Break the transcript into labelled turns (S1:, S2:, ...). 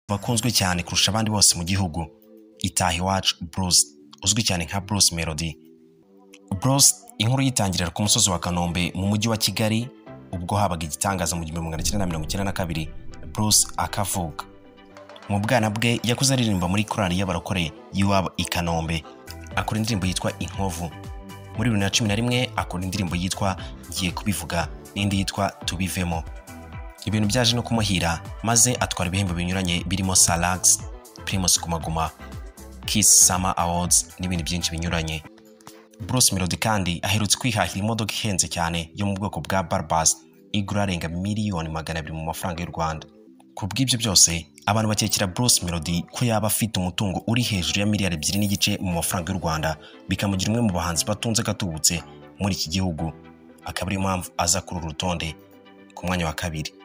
S1: bakunzwe cyane kurusha abandi bose mu gihugu itaha iwacu Bruce uzwi cyane nka Bruce Melody Bruce inkuru yitangirira ku musozi wa Kanombe mu mujyi wa Kigali ubwo habaga igitangaza mu gihumbi magana cyenda na mirongo icyenda na kabiri Bruce akavuka mu bwana bwe yakuze aririmba muri korali y'abarokore y'iwabo i Kanombe akora indirimbo yitwa inkovu muri bibiri na cumi na rimwe akora indirimbo yitwa ngiye kubivuga n'indi yitwa tubivemo ibintu byaje no kumuhira maze atwara ibihembo binyuranye birimo salax primus gumaguma kiss summer awards n'ibindi byinshi binyuranye bruce melody kandi aherutse kwihahira imodoka ihenze cyane yo mu bwoko bwa barbas igura arenga miliyoni magana abiri mu mafaranga y'u rwanda ku bw'ibyo byose abantu bakekera Bruce Melody ko yaba afite umutungo uri hejuru ya miliyari ebyiri n'igice mu mafaranga y'u Rwanda bikamugira umwe mu bahanzi batunze gatubutse muri iki gihugu akaba ariyo mpamvu aza kuri uru rutonde ku mwanya wa kabiri